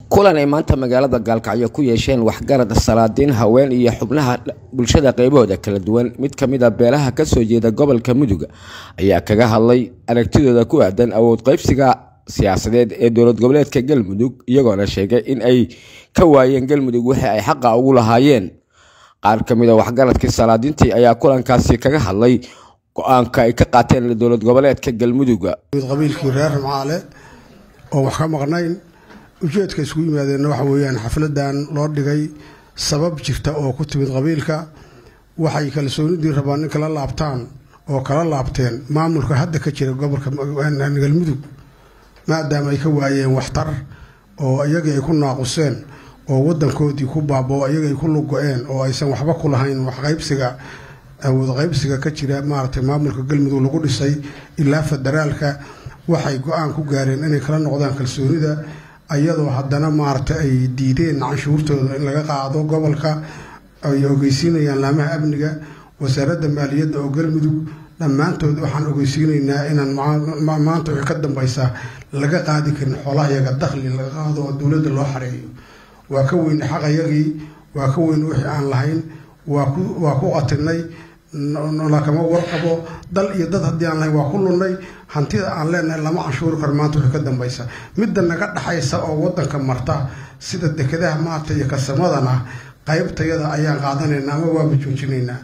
kulan ay maanta magaalada gaalkacyo ku yeesheen waxgarad salaadiin haween iyo xubnaha bulshada qeybahooda kala duwan mid ka mid a beelaha kasoo jeeda gobolka mudug ayaa kaga hadlay aragtidooda ku aadan awood qeybsiga siyaasadeed ee dowlad goboleedka galmudug iyagoona sheegay in ay ka waayeen galmudug wixii ay xaqa ugu lahaayeen qaar ka mid a waxgaradkii salaadiintii ayaa kulankaasi kaga hadlay go-aanka ay ka qaateen dowlad goboleedka galmudug qabiilkii reer macaale oo wax ka maqnayn ujeedka isugu yimaadeenna waxa weeyaan xafladan loo dhigay sabab jirta oo ku timid qabiilka waxay kalsoonidii rabaan in kala laabtaan oo kala laabteen maamulka hadda ka jira gobolka galmudug maadaama ay ka waayeen waxtar oo iyagii ay ku naaquseen oo wadankoodii ku baaboo iyagii ay ku lugo-een oo aysan waxba ku lahayn waxqaybsiga awood qaybsiga ka jira maaragtay maamulka galmudug lagu dhisay ilaa federaalka waxay go-aan ku gaareen inay kala noqdaan kalsoonida ayadoo haddana maaragtay ay diideen canshuurtooda in laga qaado gobolka ay ogeysiinayaan laamaha amniga wasaaradda maaliyadda oo galmudug dhammaantood waxaan ogeysiinaynaa inaan maanta wixii ka dambaysa laga qaadi karin xoolaha yaga dakhli laga qaado oo dowladda loo xareeyo waa ka weyn xaqayagii waa ka weyn wixii aan lahayn waa ku qatinay lakama warqabo dal iyo dad haddii aan lahayn waa ku lunnay hantida aan leenahay lama canshuuri karo maanta wixii ka dambaysa midda naga dhaxaysa oo wadanka marta sida dekedaha maarta iyo kasamadana qaybtayada ayaan qaadanaynaa ama waaba joojinaynaa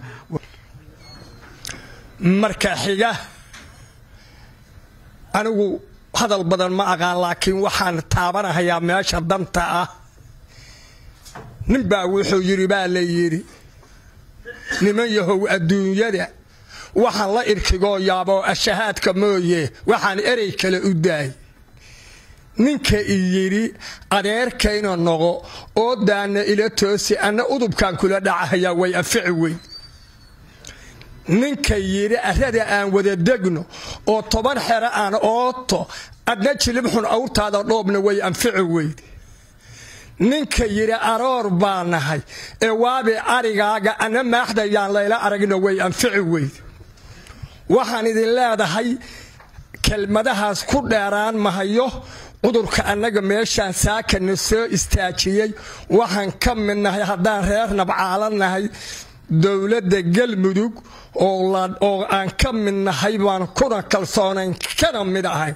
marka xiga anigu hadal badan ma aqaan laakiin waxaan taabanahayaa meesha danta ah ninbaa wuxuu yidhi baa la yidhi niman yahow adduunyada waxaan la irkigoo yaaboo ashahaadka mooye waxaan erey kale u daay ninka i yidhi adeerkayna noqo oo daana ila toosi anna udubkaan kula dhacahayaa way anfici weyn ninka yidhi arrada aan wada degno oo toban xero aan ooto adna jilibxun awrtaada dhoobna way anfici weyd ninka yidhi aroor baa nahay ee waabi arigaaga anna maaxdayaan layla aragna way anfici weyd waxaan idin leedahay kelmadahaas ku dheeraan mahayo cudurka annaga meeshaan saakana soo istaajiyey waxaan ka mid nahay haddaan reer nabcaala nahay dowladda galmudug oo aan ka mid nahay baan kuna kalsoonayn kana mid ahay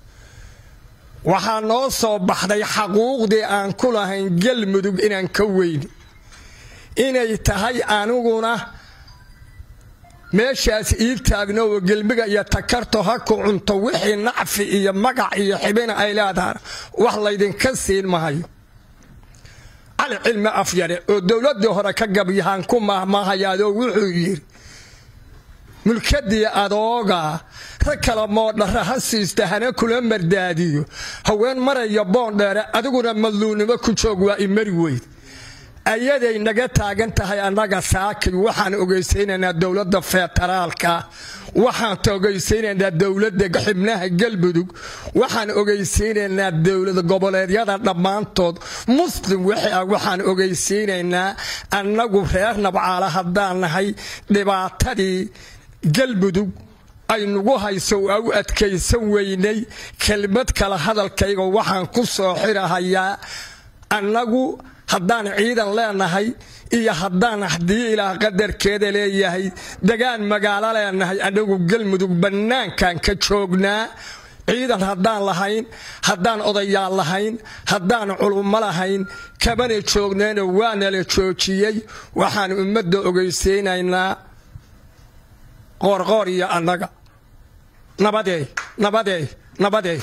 waxaa noo soo baxday xaquuqdii aan ku lahayn galmudug inaan ka weyni inay tahay aniguna meeshaas ii taagno oo gelmiga iyo takarto ha ku cunto wixii nacfi iyo magac iyo xibina ay leedahan wax laydinka siin mahayo cali cilmi afyare oo dowladdii hore ka gabyahaan ku maahmaahayaadoo wuxuu yidhi mulkadii adooga rag kala moodhara ha siista hana kula mardaadiyo haween maraya boondheere adiguna madluunnimo ku joog waa imari weyd ayaday naga taagan tahay annaga saakay waxaan ogeysaynaynaa dowladda federaalka waxaan ogeysaynaynaa dowladda xibnaha galmudug waxaan ogeysaynaynaa dowlad goboleedyada dhammaantood muslim wixii ah waxaan ogeysaynaynaa annagu reer nabcaala haddaan nahay dhibaatadii galmudug ay nagu hayso waa u adkaysan weynay kelmad kale hadalkayga waxaan ku soo xirahayaa annagu haddaan ciidan leenahay iyo haddaan haddii ilaah qadarkeeda leeyahay degaan magaalo leenahay annagu galmudug bannaankan ka joognaa ciidan haddaan lahayn haddaan odayaal lahayn haddaan culummo lahayn kamana joognayna waanala joojiyey waxaan ummadda ogeysaynaynaa qoorqoor iyo annaga nabadey nabadey nabadey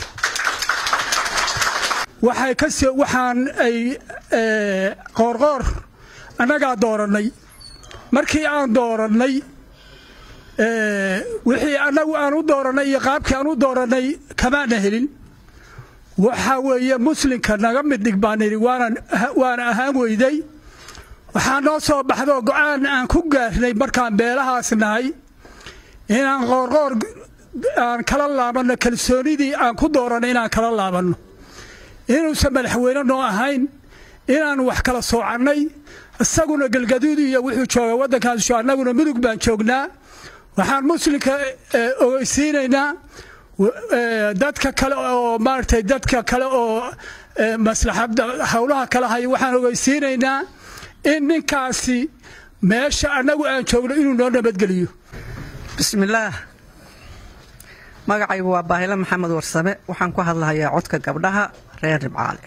waxay ka soo waxaan ay qoorqoor annagaa doorannay markii aan doorannay wixii annagu aan u doorannay iyo qaabkii aan u doorannay kamaana helin waxaa weeye muslimka naga mid dhig baan idhi waana ahaan weyday waxaa noo soo baxdoo go-aan aan ku gaarnay markaan beelahaas nahay inaan qoorqoor aan kala laabanno kalsoonidii aan ku doorannay inaan kala laabanno inuusan madaxweyne noo ahayn inaan wax kala soocannay isaguna galgaduud iyo wuxuu jooga waddankaas annaguna mudug baan joognaa waxaan muslimka ogeysiinaynaa dadka kale oo maaragtay dadka kale oo maslaxadda howlaha kala haya waxaan ogeysiinaynaa in ninkaasi meesha annagu aan joogno inuu noo nabadgeliyo bismillaah magacaygu waa baahilo maxamed warsame waxaan ku hadlahayaa codka gabdhaha reer ribcaale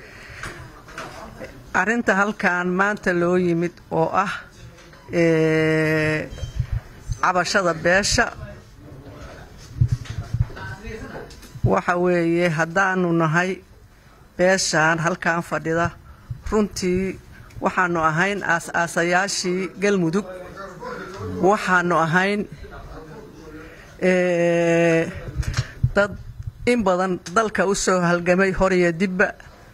arrinta halkan maanta loo yimid oo ah cabashada beesha waxa weeye haddaanu nahay beeshaan halkan fadhida runtii waxaanu ahayn aas-aasayaashii galmudug waxaanu ahayn dad in badan dalka u soo halgamay horiyo dibba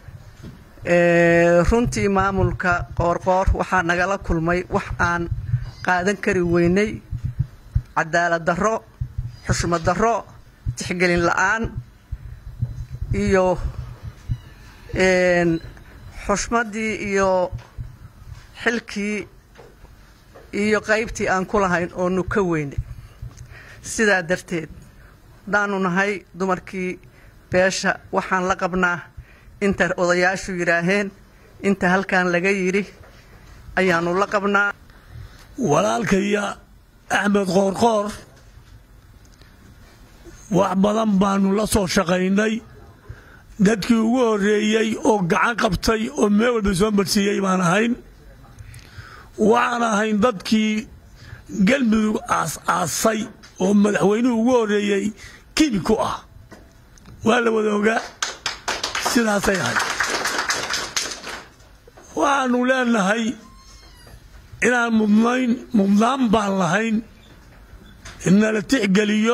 runtii maamulka qoorqoor waxaa nagala kulmay wax aan qaadan kari weynay cadaalad darro xushmad darro tixgelin la-aan iyo xushmaddii iyo xilkii iyo qaybtii aan ku lahayn oonu ka weynay sidaa darteed haddaanu nahay dumarkii beesha waxaan la qabnaa inta odayaashu yidhaaheen inta halkan laga yidhi ayaanu la qabnaa walaalkaya axmed qoorqoor wax badan baanu la soo shaqaynay dadkii ugu horreeyey oo gacan qabtay oo meel walba soo marsiiyey baan ahayn waxaan ahayn dadkii galmudug aas-aasay oo madaxweynuhu ugu horreeyey kibi ku ah waa la wada ogaa sidaasay ahayd waxaanu leenahay inaan mudnayn mudnaan baan lahayn innala tixgeliyo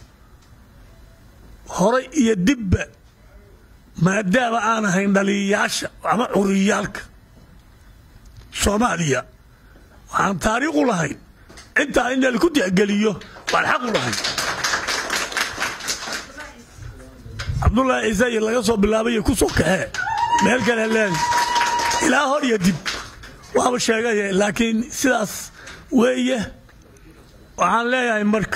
horay iyo dibba maadaama aan ahayn dhaliyayaasha ama curiyaalka soomaaliya waxaan taariikh u lahayn intaa in laku tixgeliyo waan xaq u lahayn cabdullaahi ciise iyo laga soo bilaabay iyo ku soo kaxee meel kale leen ilaa hor iyo dib waaba sheegaya laakiin sidaas weeye waxaan leeyahay marka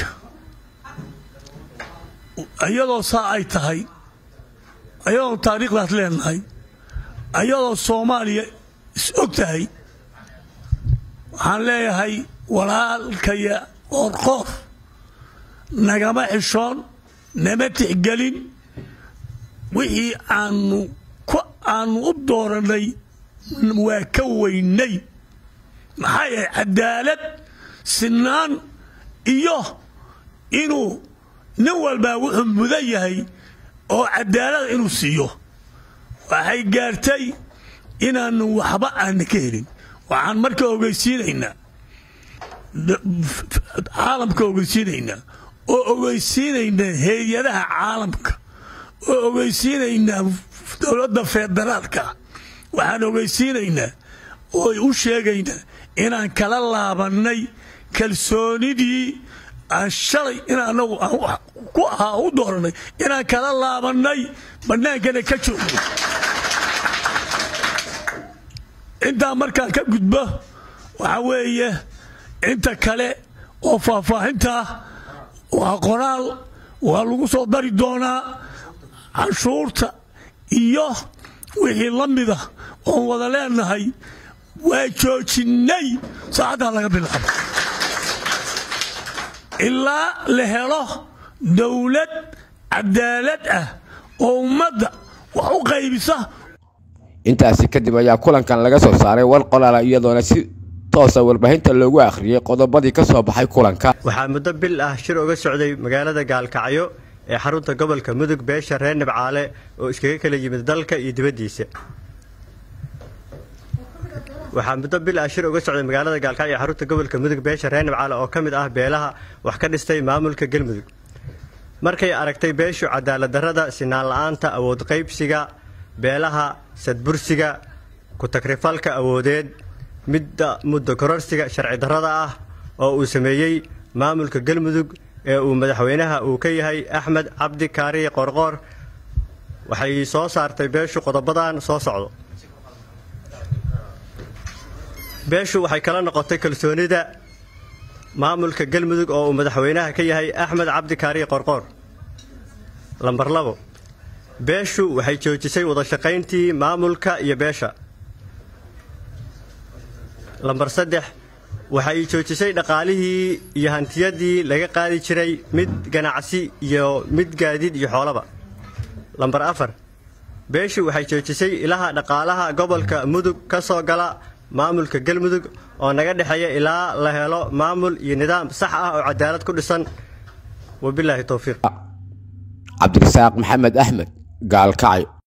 iyadoo saa ay tahay ayadoo taariikhdaas leenahay ayadoo soomaaliya is og tahay waxaan leeyahay walaalkaya qoorqoor nagama xishoon nama tixgelin wixii aanu aanu u doorannay waa ka weynay maxaa yahay cadaalad sinaan iyo inuu nin walbaa wuxuu mudan yahay oo cadaalada inuu siiyo waxay gaartay inaanu waxba aana ka helin waxaan marka ogeysiinaynaa caalamka ogeysiinaynaa oo ogeysiinaynaa hay-adaha caalamka oo ogeysiinaynaa dowladda federaalka waxaan ogeysiinaynaa oo u sheegaynaa inaan kala laabannay kalsoonidii aan shalay in anagu ku ahaa u dooranay inaan kala laabannay bannaankana ka joogno intaa markaan ka gudbo waxaa weeye inta kale oo faahfaahintaa waa qoraal waa lagu soo dari doonaa canshuurta iyo wixii la mida oon wada leenahay waa joojinnay saacaddaa laga bilaabo ilaa la helo dowlad cadaalad ah oo ummadda wax u qaybisa intaasi kadib ayaa kulankan laga soo saaray war qolaala iyadoona si toosa warbaahinta loogu akhriyey qodobadii ka soo baxay kulanka waxaa muddo bil ah shir uga socday magaalada gaalkacyo ee xarunta gobolka mudug beesha reer nibcaale oo iskaga kala yimid dalka iyo dibaddiisa waxaa muddo bil ah shir uga socday magaalada gaalkacyo ee xarunta gobolka mudug beesha reer nibcaale oo ka mid ah beelaha wax ka dhistay maamulka galmudug markay aragtay beeshu cadaalad darrada sinaan la'aanta awood qaybsiga beelaha sadbursiga ku-tagrifalka awoodeed midda muddo kororsiga sharci darrada ah oo uu sameeyey maamulka galmudug ee uu madaxweynaha uu ka yahay axmed cabdi kaariye qoorqoor waxay soo saartay beeshu qodobadan soo socdo beeshu waxay kala noqotay kalsoonida maamulka galmudug oo uu madaxweynaha ka yahay axmed cabdi kaariye qorqoor lambar labo beeshu waxay joojisay wada shaqayntii maamulka iyo beesha lambar saddex waxay joojisay dhaqaalihii iyo hantiyadii laga qaadi jiray mid ganacsi iyo mid gaadiid iyo xoolaba lambar afar beeshu waxay joojisay ilaha dhaqaalaha gobolka mudug ka soo gala maamulka galmudug oo naga dhexeeya ilaa la helo maamul iyo nidaam sax ah oo cadaalad ku dhisan wabilaahi towfiiq cabdirasaaq maxamed axmed gaalkacyo